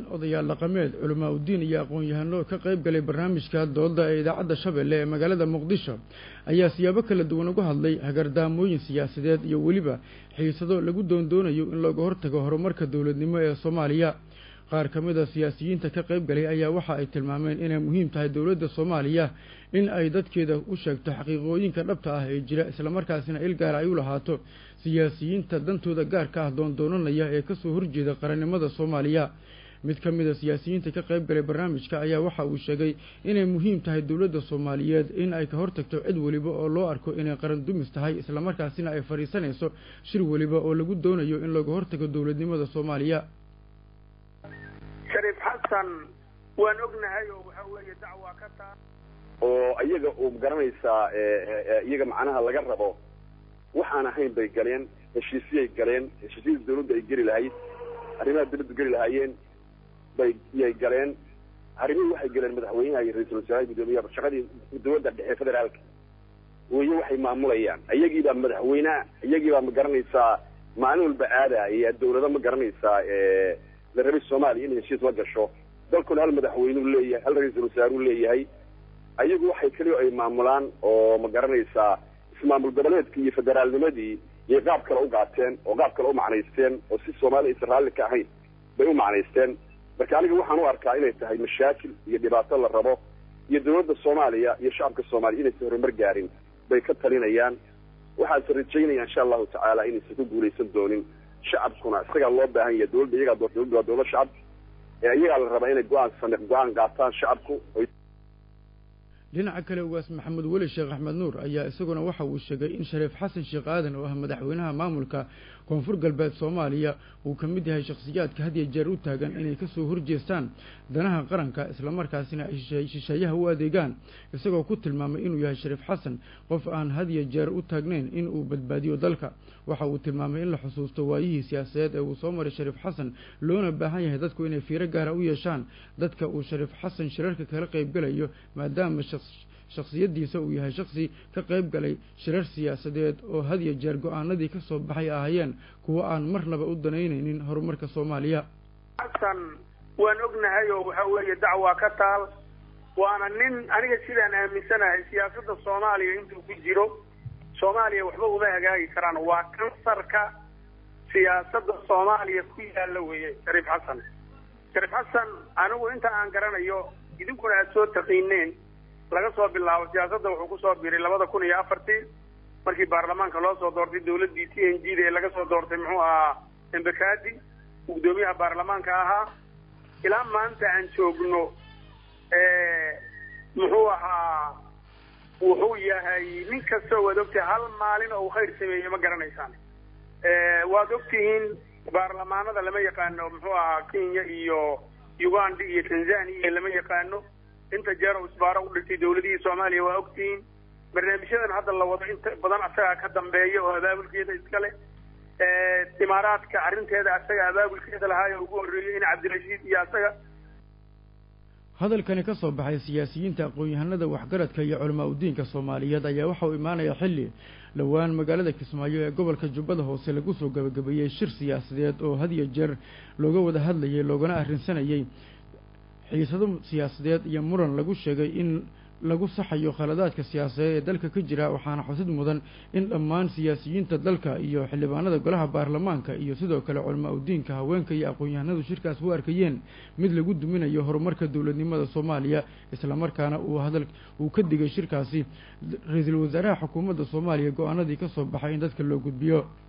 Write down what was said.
odayaal dhaqameed culamaa udiin iyo aqoon-yahano ka qayb galay barnaamijka dooda ee idaacadda shabeelle ee magaalada muqdisho ayaa siyaabo kala duwan uga hadlay hagardaamooyin siyaasadeed iyo weliba xiisado lagu doondoonayo in looga hortago horumarka dowladnimo ee soomaaliya qaar ka mid a siyaasiyiinta ka qayb galay ayaa waxa ay tilmaameen inay muhiim tahay dowladda soomaaliya in ay dadkeeda u sheegto xaqiiqooyinka dhabta ah ee jira islamarkaasina il gaara ay u lahaato siyaasiyiinta dantooda gaarka ah doondoonanaya ee kasoo horjeeda qarannimada soomaaliya mid ka mid a siyaasiyiinta ka qayb galay barnaamijka ayaa waxa uu sheegay inay muhiim tahay dowladda soomaaliyeed in ay ka hortagto cid weliba oo loo arko inay qaran dumis tahay islamarkaasina ay fadhiisanayso shir weliba oo lagu doonayo in looga hortago dowladnimada soomaaliya shariif xasan waan ognahay oo waxa weeye dacwa ka taa oo iyaga uu garanaysaa iyaga macnaha laga rabo waxaan ahayn bay galeen heshiisyay galeen heshiisyada dawladda ay geli lahayd arrimaha dawladdu geli lahaayeen bay yay galeen arrimihii waxay galeen madaxweynaha iyo ra-iisul wasaaraha guddoomiyaha shaqadii dawladda dhexe federaalka weye waxay maamulayaan iyagiibaa madaxweyneha iyagiibaa ma garanaysaa maalin walba aadaya dawlado ma garanaysaa la rabay soomaaliya in heshiis la gasho dalkuna hal madaxweyneu leeyahay hal ra-iisul wasaareu leeyahay ayagu waxay keliya ay maamulaan oo ma garanaysaa ismaamul goboleedkii iyo federaalnimadii iyo qaab kale u qaateen oo qaab kale u macnaysteen oo si soomaaliya aysan raalli ka ahayn bay u macnaysteen marka aniga waxaan u arkaa inay tahay mashaakil iyo dhibaato la rabo iyo dawladda soomaaliya iyo shacabka soomaaliya inaysan horumar gaarin bay ka talinayaan waxaase rajaynaya insha allahu tacaala inaysan ku guulaysan doonin shacabkuna isagaa loo baahan yahay dawladda iyagaa dawladda waa dawlad shacab ee iyagaa la rabaa inay go-aan same go-aan qaataan shacabku dhinaca kale ugaas maxamed weli sheekh axmed nuur ayaa isaguna waxa uu sheegay in shariif xasan sheekh aadan oo ah madaxweynaha maamulka koonfur galbeed soomaaliya uu ka mid yahay shakhsiyaadka had iyo jeer u taagan inay kasoo horjeestaan danaha qaranka islamarkaasina ay shisheeyaha u adeegaan isagoo ku tilmaamay inuu yahay shariif xasan qof aan had iyo jeer u taagnayn in uu badbaadiyo dalka waxa uu tilmaamay in la xusuusto waayihii siyaasadeed ee uu soo maray shariif xasan loona baahan yahay dadku inay fiiro gaara u yeeshaan dadka uu shariif xasan shirarka kala qaybgalayo maadaama shakhsiyadiisa uu yahay shaksi ka qayb galay shirar siyaasadeed oo had iyo jeer go-aanadii ka soo baxay ahaayeen kuwo aan marnaba u danaynaynin horumarka soomaaliya xasan waan ognahay oo waxa weeye dacwa ka taal waana nin aniga sidaan aaminsanahay siyaasadda soomaaliya intuu ku jiro soomaaliya waxba uma hagaagi karaan waa kansarka siyaasadda soomaaliya ku yaalla weeye shariif xasan shariif xasan anigu inta aan garanayo idinkuna aada soo taqiineen laga soo bilaabo siyaasadda wuxuu kusoo biray labada kun iyo afartii markii baarlamaanka loo soo doortay dawladdii t n g da ee laga soo doortay muxuu ahaa embekadi guddoomiyaha baarlamaanka ahaa ilaa maanta aan joogno muxuu ahaa wuxuu yahay nin kastoo waad ogtahay hal maalin oo uu khayr sameeyey ma garanaysaan waad ogtihiin baarlamaanada lama yaqaano muxuu ahaa kenya iyo uganda iyo tanzania lama yaqaano inta jeer oo isbaaro u dhigtay dawladihii soomaaliya waa ogtihiin barnaamijyadan hadda la wado inta badan asagaa ka dambeeya oo abaabulkeeda iskale imaaraadka arrinteeda asaga abaabulkeeda lahaayo ugu horreeyey in cabdirashiid iyo asaga hadalkani ka soo baxay siyaasiyiinta aqoon-yahanada waxgaradka iyo culamaa udiinka soomaaliyeed ayaa waxa uu imaanaya xilli dhowaan magaalada kismaayo ee gobolka jubbada hoose lagu soo gabagabeeyey shir siyaasadeed oo had iyo jeer looga wada hadlayay loogana arrinsanayay xiisado siyaasadeed iyo muran lagu sheegay in lagu saxayo khaladaadka siyaasadeed ee dalka ka jira waxaana xusid mudan in dhammaan siyaasiyiinta dalka iyo xildhibaanada golaha baarlamaanka iyo sidoo kale culamaa udiinka haweenka iyo aqoon-yahanadu shirkaas u arkayeen mid lagu duminayo horumarka dowladnimada soomaaliya islamarkaana uu hadal uu ka digay shirkaasi ra-iisul wasaaraha xukuumadda soomaaliya go-aanadii ka soo baxay in dadka loo gudbiyo